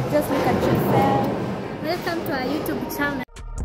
Just look at yourself. Welcome to our YouTube channel.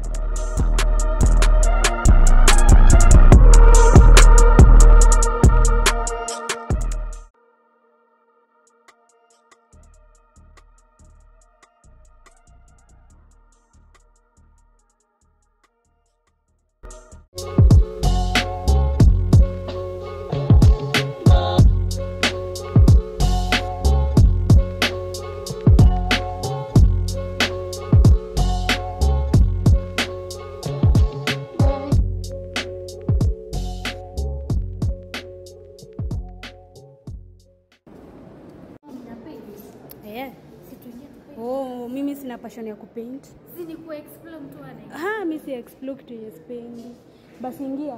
Yeah. Oh, mimi sina passion ya kupaint. Zidi ku explore mtu ana. Ha, mimi si explore kitu yenye sipendi. Basi ingia.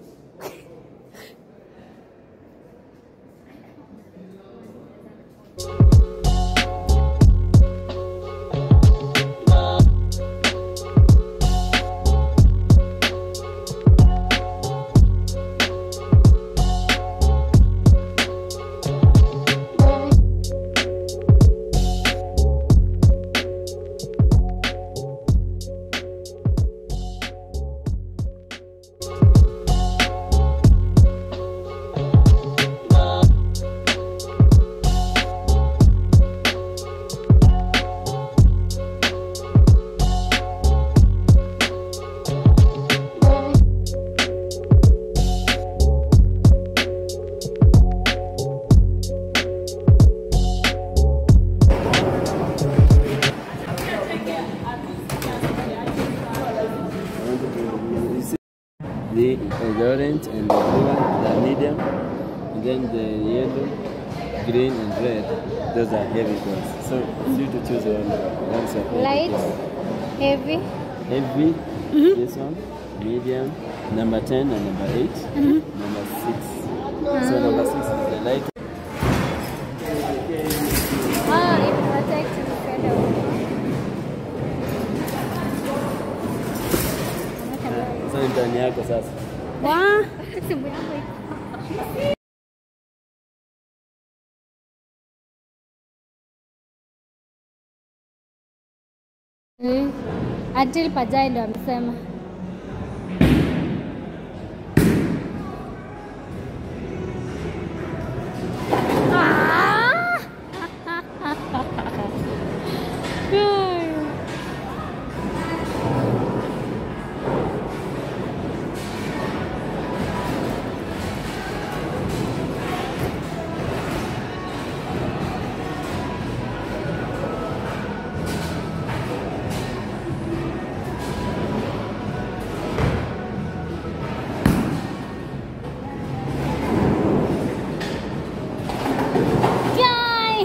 the, the orange and the blue one, the medium, and then the yellow, green, and red. Those are heavy ones. So it's you to choose one. That's your favorite Light, one. heavy. Heavy, this one, medium, number 10 and number 8, number 6. So number 6 is the light. Ah, it protects incredible. So ni ndani yako sasa. Wa? Simu yangu iko. Mm. Until Pajai ndo amesema. Ah! Yay!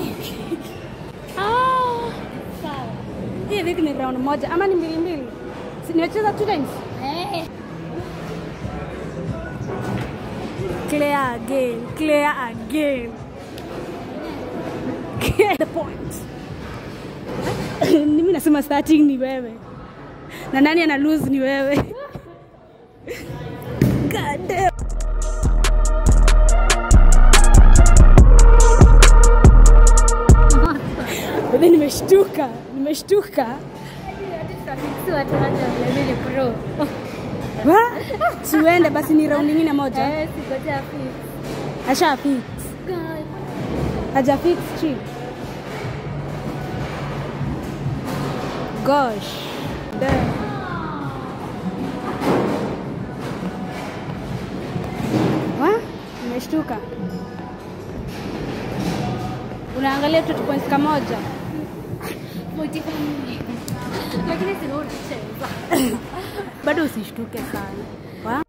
Ah! Sawa. Hii wiki ni round moja ama ni mbili mbili? Si nimecheza two times. Eh. Clear again, clear again. Get the point. Mimi nasema starting ni wewe. Na nani ana lose ni wewe. God damn. Bebe nimeshtuka, nimeshtuka. Si watu wote wamebili pro. Wa? Siuende basi ni round nyingine moja. Eh, sikoja fix. Asha fix. God. Haja fix chini. Gosh. Damn. Wa? Nimeshtuka. Unaangalia tu points kamoja. Motiva mimi. Lakini si wewe unacheza. Bado usishtuke sana. Wa?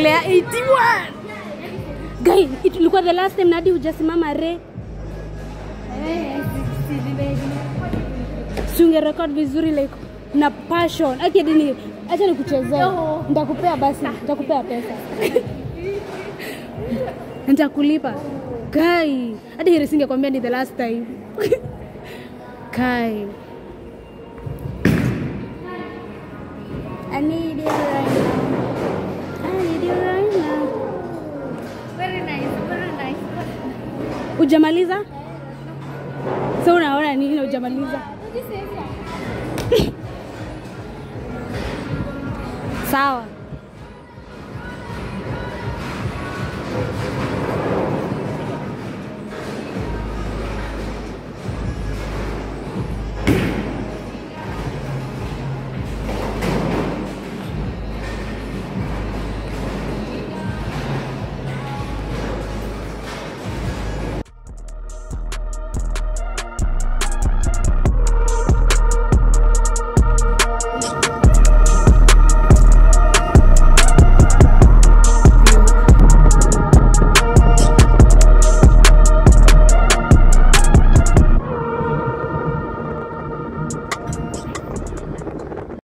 Claire 81. Guy, it ilikuwa the last time Nadi hujasimama re. Si ungerecord vizuri like na passion. Ati hadi ni acha nikuchezee. Nitakupea basi, nitakupea pesa. Nitakulipa. Kai, hadi heri singekwambia ni the last time. Kai. I need you right now. I need you right now. Very nice, very nice. Ujamaliza? So unaona nini na ujamaliza? Sawa.